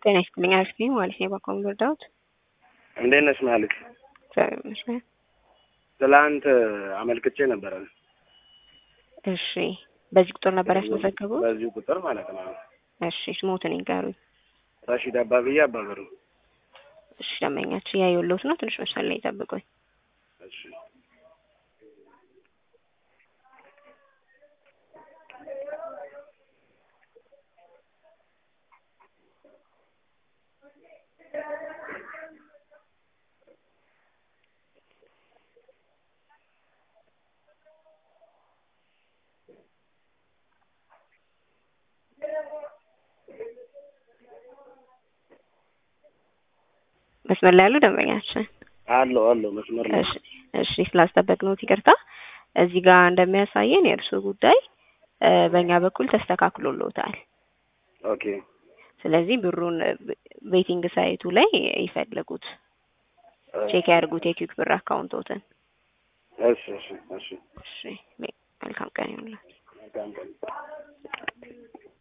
ጤና ይስጥልኝ። አሪፍ ነኝ ማለት ነው። የባንኮን ወርዳውት እንዴት ነሽ ማለት እግዚአብሔር ይመስገን። ትላንት አመልክቼ ነበረ። እሺ፣ በዚህ ቁጥር ነበር ያስመዘገቡት? በዚሁ ቁጥር ማለት ነው። እሺ፣ ስሞትን ይንገሩኝ። ራሺድ አባብዬ አባበሩ። እሺ፣ ደንበኛችን ያየሁልዎት ነው። ትንሽ መስመር ላይ ይጠብቁኝ። እሺ መስመር ላይ ያሉ ደንበኛችን አለው አለው መስመር ላይ እሺ እሺ ስላስጠበቅነዎት ይቅርታ። እዚህ ጋር እንደሚያሳየን የእርስዎ ጉዳይ እ በእኛ በኩል ተስተካክሎልዎታል። ኦኬ ስለዚህ ብሩን ቤቲንግ ሳይቱ ላይ ይፈልጉት፣ ቼክ ያድርጉት የኪክ ብር አካውንቶትን። እሺ እሺ እሺ እሺ